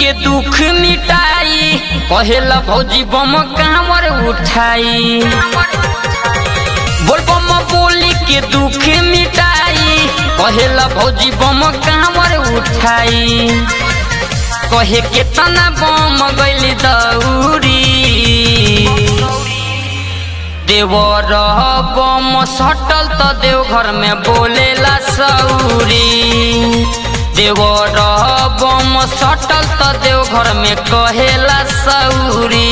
के दुख मिटाई कहेला भौजी बम कांवर उठाई बोल बम बोली के दुख मिटाई कहेला भौजी बम कांवर उठाई कहे के तना बम गइल दौरी देवर बम सटल त देवघर में बोलेला सौरी देवर बम सटल त देवघर में कहेला सौरी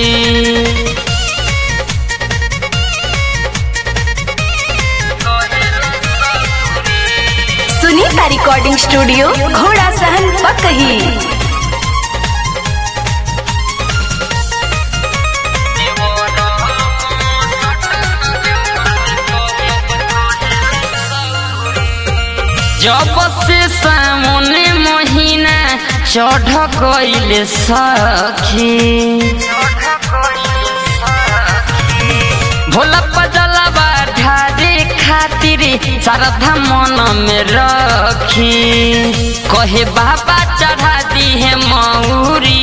सुनीता रिकॉर्डिंग स्टूडियो घोड़ा सहन पकही जब से सामने महीना चढ़ गइल सखी भोला पजलवा ढारे खातिर श्रद्धा मन में रखी कहे बाबा चढ़ा दी है मौरी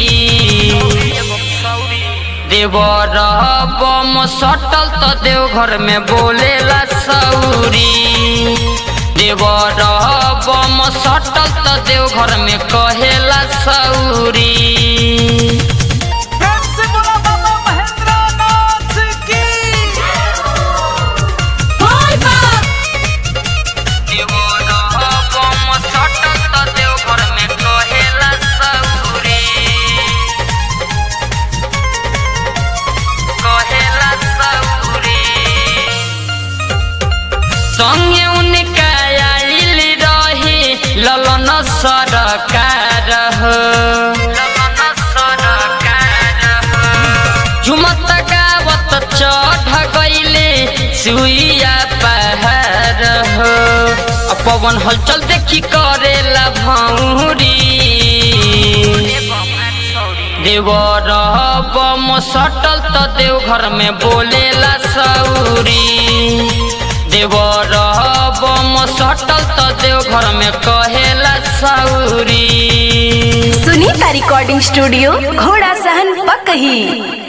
देवर बम सटल त देवघर में बोलेला सौरी देवर बम सटल त देवघर में कहेला सौरी प्रेम से बोला बाबा महेंद्र नाथ की संगे उनका आइल रहे ललन सरकार हो झुमत गावत चढ़ गइले सुइया पहाड़ हो आ पवन हलचल देखी करेला भौरी देवर बम सटल त देवघर में बोलेला सौरी देवर बम सटल त देवघर में कहेला सौरी सुनीता रिकॉर्डिंग स्टूडियो घोड़ा सहन पकही